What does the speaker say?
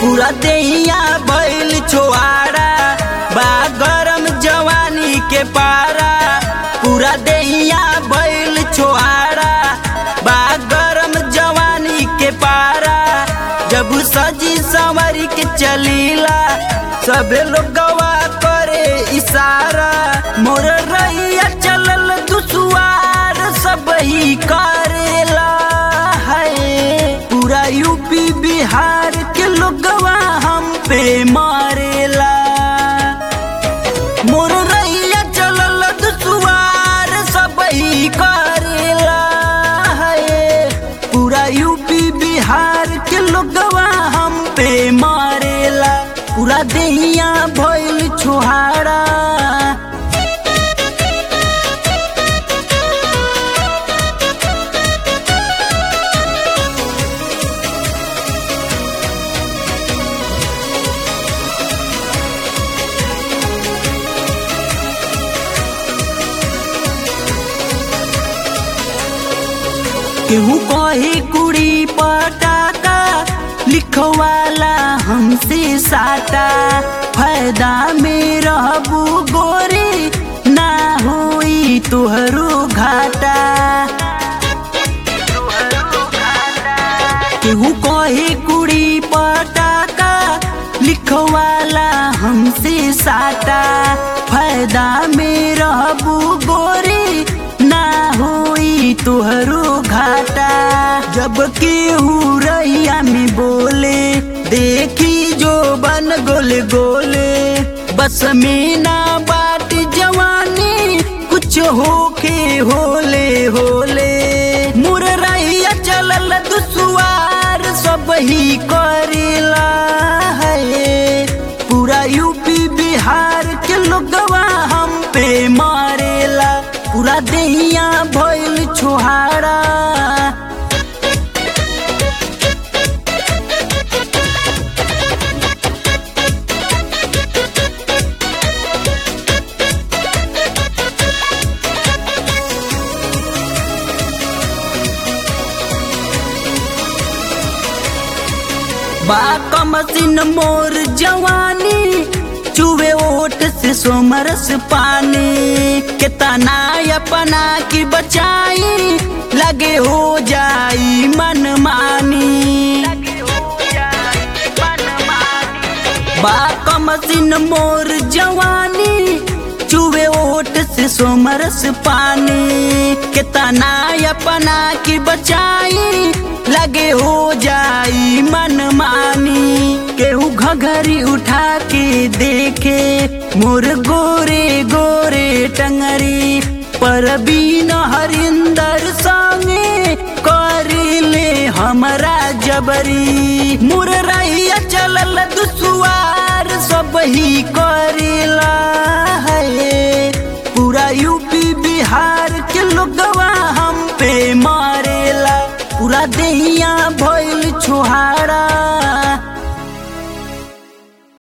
पूरा देहिया भइल छोआड़ा बा गरम जवानी के पारा पूरा देहिया भइल छोआड़ा बा गरम जवानी के पारा जब सजी संवरी के चलीला सबे लोग गवा करे इशारा मोर रैया चलल दुसुआर सब ही करेला है पूरा यूपी बिहार के लोगवा हम पे मारेला मोर रैया चलल दुसुआर सब ही करेला है पूरा यूपी बिहार के लोगवा हम पे मारेला पूरा देहिया भइल छोहारा केहू कही कुड़ी पटाका लिखवाला हमसे साटा फायदा में रहबू गोरी ना होई तुहरो घाटा केहू कही कुड़ी पटाका लिखवाला हमसे साटा फायदा में रहबू गोरी ना होई तुहरो घाटा जब केहू रैया में बोले देखी जो बन गोले गोले बस में ना बाट जवानी कुछ होके होले होले मुर रैया चलल दुसुआर सब ही करेला है पूरा यूपी बिहार के लोगवा हम पे मारेला पूरा देहिया भइल छोहारा बा कमसिन मोर जवानी चुवे ओट से सोमरस पानी के तना अपना की बचाई लगे हो जाई मन मानी बा कमसिन मोर जवानी चुवे ओट से सोमरस पानी के तना अपना की बचाई लगे हो जाई मन मानी केहू घघरी उठा के देखे मोर गोरे गोरे टंगरी पर बीन हरिंदर संगे करिले हमरा जबरी मुर रैया चलल दुसुआर सब ही कर